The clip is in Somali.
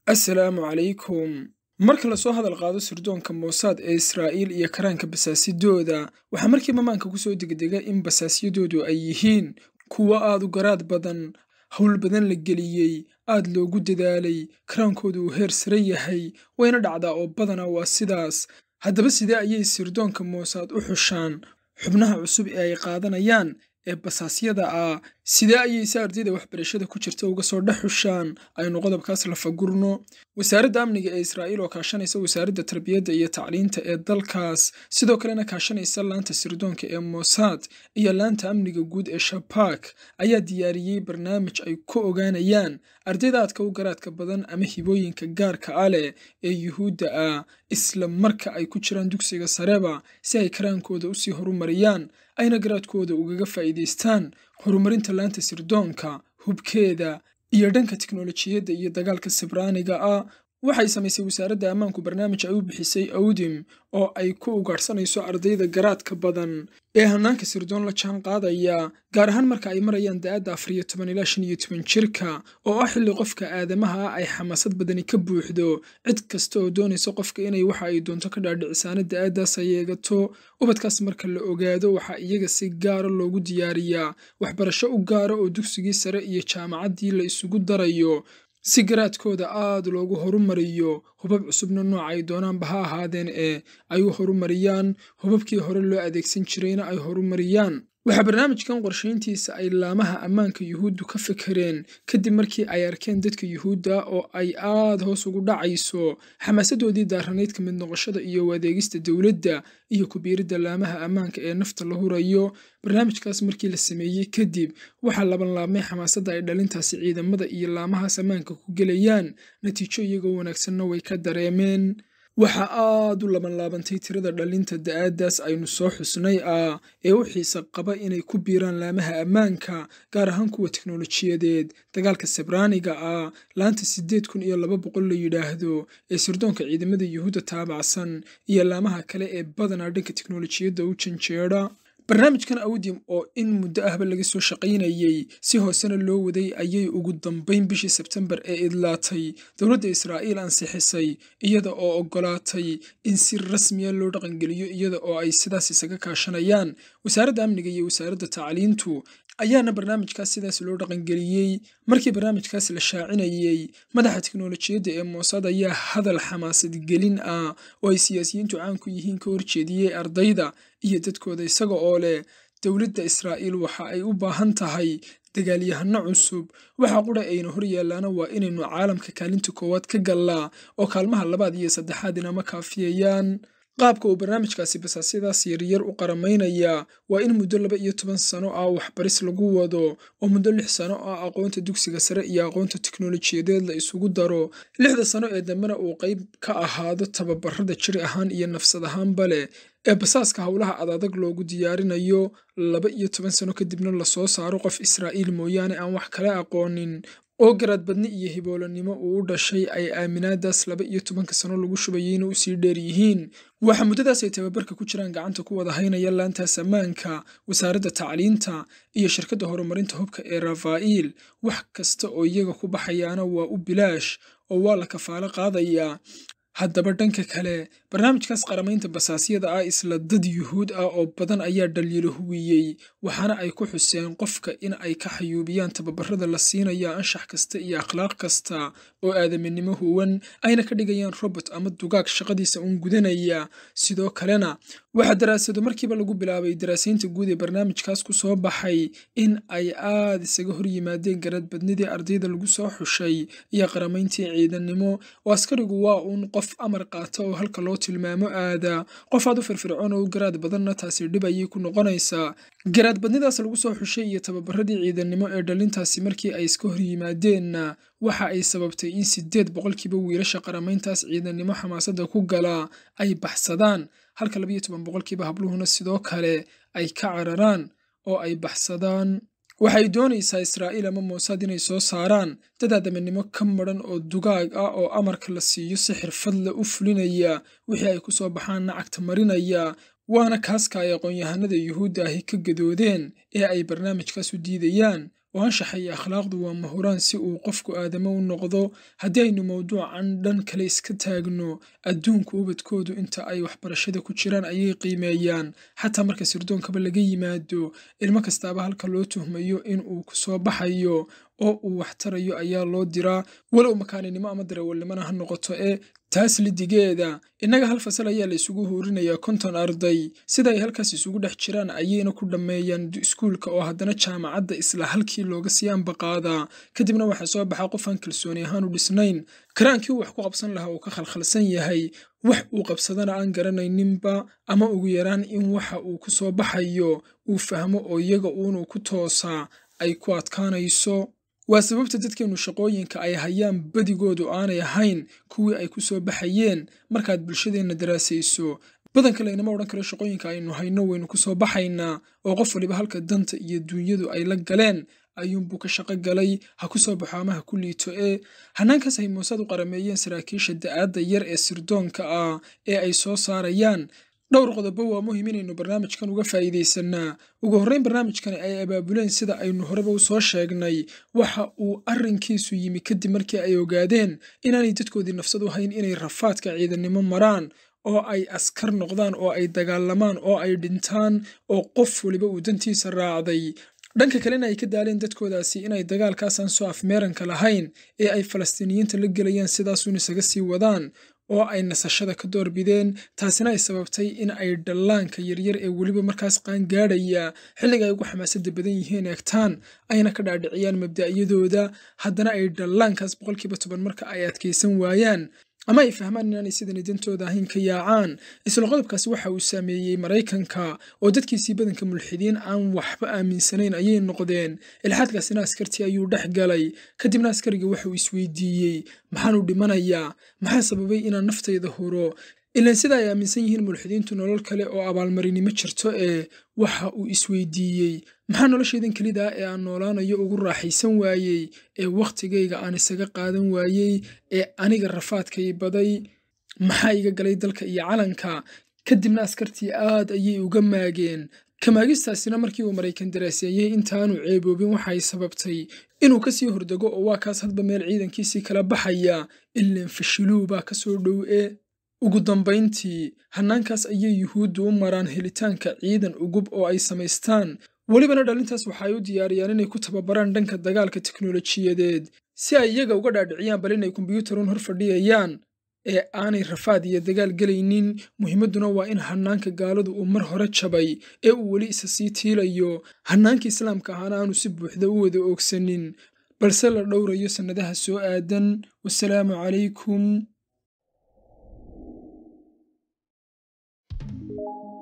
assalaamu calaykum marka lasoo hadal qaado sirdoonka moosaad ee israa'iil iyo karaanka basaasidooda waxaa markiiba maanka ku soo degdega in basaasyadoodu ay yihiin kuwo aad u garaad badan howl badan la geliyey aad loogu dadaalay karaankoodu uu heer sare yahay wayna dhacdaa oo badana waa sidaas haddaba sidee ayay sirdoonka moosaad u xushaan xubnaha cusub ee ay qaadanayaan ee basaasyada ah sidee ayay si ardayda waxbarashada ku jirta uga soo dhex xushaan aynu qodobkaas lafagurno wasaaradda amniga ee israa'iil oo kaashanaysa wasaaradda tarbiyadda iyo tacliinta ee dalkaas sidoo kalena kaashanaysa laanta sirdoonka ee mossad iyo laanta amniga guud ee shabaak ayaa diyaariyey barnaamij ay ku ogaanayaan ardayda aadka u garaadka badan ama hibooyinka gaarka ah leh ee yuhuudda ah isla marka ay ku jiraan dugsiga sareba si ay karaankooda usii horumariyaan ayna garaadkooda ugaga faa'iidaystaan horumarinta laanta sirdoonka hubkeeda iyo dhanka tiknolojiyadda iyo dagaalka sibraaniga ah waxay samaysay wasaaradda ammaanku barnaamij ay u bixisay awdim oo ay ku ugaadhsanayso ardayda garaadka badan ee hanaanka sirdoon la jaan qaadaya gaar ahaan marka ay marayaan da-adda afar iyo toban ilaa shan iyo toban jirka oo ah xilli qofka aadamaha ah ay xamaasad badani ka buuxdo cid kasta oo doonaysa qofka inay waxa ay doonto ka dhaadhicisaana da-addaas ay eegato ubadkaas marka la ogaado waxaa iyaga si gaara loogu diyaariyaa waxbarasho u gaara oo dugsigii sare iyo jaamacaddii la isugu darayo si garaadkooda aad loogu horumariyo hubab cusubna nooca ay doonaanba ha ahaadeen ee ay u horumariyaan hubabkii hore loo adeegsan jirayna ay horumariyaan waxaa barnaamijkan qorshayntiisa ay laamaha ammaanka yuhuuddu ka fekereen kadib markii ay arkeen dadka yuhuudda oo ay aad hoos ugu dhacayso xamaasadoodii daaranayd ka mid noqoshada iyo adeegista dowladda iyo kubiiridda laamaha ammaanka ee nafta la hurayo barnaamijkaas markii la sameeyey kadib waxaa labanlaabmay xamaasadda ay dhalintaasi ciidamada iyo laamahaas ammaanka ku gelayaan natiijo iyagoo wanaagsanna way ka dareemeen waxaa aad u labanlaabantay tirada dhalinta da-aaddaas aynu soo xusnay ah ee u xiisa qaba inay ku biiraan laamaha ammaanka gaar ahaan kuwa teknolojiyadeed dagaalka sabraaniga ah laanta siddeed kun iyo laba boqol la yidhaahdo ee sirdoonka ciidamada yuhuudda taabacsan iyo laamaha kale ee badanaa dhanka teknolojiyadda u janjeedha barnaamijkan awdim oo in muddo ahba laga soo shaqaynayey si hoosena loo waday ayay ugu dambayn bishii sebtembar ee idlaatay dowladda israa'iil ansixisay iyada oo oggolaatay in si rasmiya loo dhaqangeliyo iyada oo ay sidaas isaga kaashanayaan wasaaradda amniga iyo wasaaradda tacliintu ayaana barnaamijkaas sidaas loo dhaqangeliyey markii barnaamijkaas la shaacinayey madaxa teknolojiyadda ee moosad ayaa hadal xamaasad gelin ah oo ay siyaasiyiintu caan ku yihiin ka horjeediyey ardayda iyo dadkooda isaga oo leh dowladda israa'iil waxa ay u baahan tahay dagaalyahano cusub waxa qura ayna hor yaallaana waa inaynu caalamka kaalinta koowaad ka gallaa oo kaalmaha labaad iyo saddexaad inama kaafiyayaan qaabka uu barnaamijkaasi basaasyadaas yaryar u qaramaynaya waa in muddo laba iyo toban sano ah waxbaris lagu wado oo muddo lix sano ah aqoonta dugsiga sare iyo aqoonta teknolojiyadeed la isugu daro lixda sano ee dambena uu qayb ka ahaado tababarada jir ahaan iyo nafsad ahaanba leh ee basaaska howlaha adadag loogu diyaarinayo laba iyo toban sano kadibna lasoo saaro qof israa'iil mooyaane aan wax kala aqoonin oo garaadbadni iyo hiboolanimo uu u dhashay ay aaminaadaas laba iyo tobanka sano lagu shubayeyna usii dheer yihiin waxaa muddadaas ay tababarka ku jiraan gacanta ku wada haynaya laantaas ammaanka wasaaradda tacliinta iyo shirkadda horumarinta hubka ee rafa'iil wax kasta oo iyaga ku baxayaana waa u bilaash oo waa la kafaalo qaadayaa haddaba dhanka kale barnaamijkaas qaramaynta basaasyada ah isla dad yuhuud ah oo badan ayaa dhaliilo huwiyey waxaana ay ku xuseen qofka in ay ka xayuubiyaan tababarada la siinaya anshax kasta iyo akhlaaq kasta oo aadaminimo huwan ayna ka dhigayaan robot ama dugaag shaqadiisa uun gudanaya sidoo kalena waxaa daraasado markiiba lagu bilaabay daraasaynta guud ee barnaamijkaas ku soo baxay in ay aad isaga hor yimaadeen garaadbadnidii ardayda lagu soo xushay iyo qaramayntii ciidannimo oo askarigu waa uun qof amar qaata oo halka loo tilmaamo aada qof aad u firfircoon oo u garaad badanna taasi dhib ayay ku noqonaysaa garaadbadnidaas lagu soo xushay iyo tababaradii ciidannimo ee dhalintaasi markii ay iska hor yimaadeenna waxa ay sababtay in siddeed boqolkiiba wiilasha qaramayntaas ciidannimo xamaasadda ku galaa ay baxsadaan halka labayo toban boqolkiiba habluhuna sidoo kale ay ka cararaan oo ay baxsadaan waxay doonaysaa israa'iil ama moosad inay soo saaraan dad aadamanimo ka madran oo dugaag ah oo amarka la siiyo si xirfadle u fulinaya wixii ay ku soo baxaanna cagta marinaya waana kaaska ay aqoon-yahanada yuhuudda ahi ka gadoodeen ee ay barnaamijkaas u diidayaan oo anshaxa iyo akhlaaqdu waa mahuraan si uu qofku aadamo u noqdo haddii aynu mawduucan dhan kale iska taagno adduunku ubadkoodu inta ay waxbarashada ku jiraan ayay qiimeeyaan xataa marka sirdoonkaba laga yimaado ilmo kastaaba halka loo tuhmayo in uu ku soo baxayo oo uu waxtarayo ayaa loo diraa walow makaaninimo ama darawalnimona ha noqoto ee taas lidigeeda innaga hal fasal ayaa la isugu huurinayaa konton arday sida ay halkaas isugu dhex jiraan ayayna ku dhammeeyaan iskuulka oo haddana jaamacadda isla halkii looga sii ambaqaadaa kadibna waxaa soo baxaa qof aan kalsooni ahaan u dhisnayn karaankii uu wax ku qabsan lahaa uu ka khalkhalsan yahay wax uu qabsadana aan garanayninba ama ugu yaraan in waxa uu ku soo baxayo uu fahmo oo iyaga uunuu ku toosaa ay ku adkaanayso waa sababta dadkeennu shaqooyinka ay hayaan badigoodu aanay ahayn kuwii ay ku soo baxayeen markaad bulshadeenna daraasayso badanka laynama odhan karo shaqooyinka aynu hayno waynu ku soo baxaynaa oo qof waliba halka danta iyo duunyadu ay la galeen ayuunbuu ka shaqo galay ha ku soo baxo ama ha ku liito ee hanaankaas ay muusad u qarameeyeen saraakiisha da'aadda yar ee sirdoonka ah ee ay soo saarayaan dhowr qodobo waa muhim inaynu barnaamijkan uga faa'iidaysanaa ugu horrayn barnaamijkani ay abaabuleen sida aynu horeba u soo sheegnay waxa uu arrinkiisu yimi kadib markii ay ogaadeen inaanay dadkoodii nafsad u hayn inay rafaadka ciidannimo maraan oo ay askar noqdaan oo ay dagaalamaan oo ay dhintaan oo qof waliba uu dantiisa raacday dhanka kalena ay ka daaleen dadkoodaasi inay dagaalkaasaan soo afmeeranka lahayn ee ay falastiiniyiinta la gelayaan sidaasuun isaga sii wadaan oo ay nasashada ka doorbideen taasina ay sababtay in ay dhallaanka yaryar ee weliba markaas qaangaadhaya xilliga ay ugu xamaasadda badan yihiin eegtaan ayna ka dhaadhiciyaan mabda'yadooda haddana ay dhallaankaas boqolkiiba toban marka ay adkaysan waayaan ama ay fahmaan inaanay sidani dantooda ahayn ka yaacaan isla qodobkaasi waxa uu saameeyey maraykanka oo dadkiisii badanka mulxidiin aan waxba aaminsanayn ayay noqdeen ilxaadkaasina askartii ayuu dhex galay kadibna askariga waxa uu isweydiiyey maxaanu dhimanayaa maxaa sababay inaan naftayda huro ilaan sida ay aaminsan yihiin mulxidiintu nolol kale oo abaalmarinimo jirto ee waxa uu isweydiiyey maxaa noloshaydan kelidaa ee aan noolaanayo ugu raaxaysan waayey ee wakhtigayga aan isaga qaadan waayey ee aniga rafaadkay baday maxaa iga galay dalka iyo calanka kadibna askartii aad ayay uga maageen kamaagistaasina markii uu maraykan daraaseeyey intaanu ceeboobin waxay sababtay inuu kasii hordego oo waa kaas hadba meel ciidankiisii kala baxaya ilaan fashiluu baa kasoo dhow ee ugu dambayntii hannaankaas ayay yuhuuddu u maraan helitaanka ciidan ugub oo ay samaystaan welibana dhalintaas waxaay u diyaariyaan inay ku tababaraan dhanka dagaalka teknolojiyadeed si ay iyaga uga dhaadhiciyaan bal inay kombyuutarun hor fadhiyayaan ee aanay rafaad iyo dagaal gelaynin muhiimadduna waa in hannaanka gaaladu uu mar hore jabay ee uu weli isa sii tiilayo hannaanka islaamka ahaana aanu si buuxda u wada oogsanin balse la dhowrayo sannadaha soo aadan wasalaamu calaykum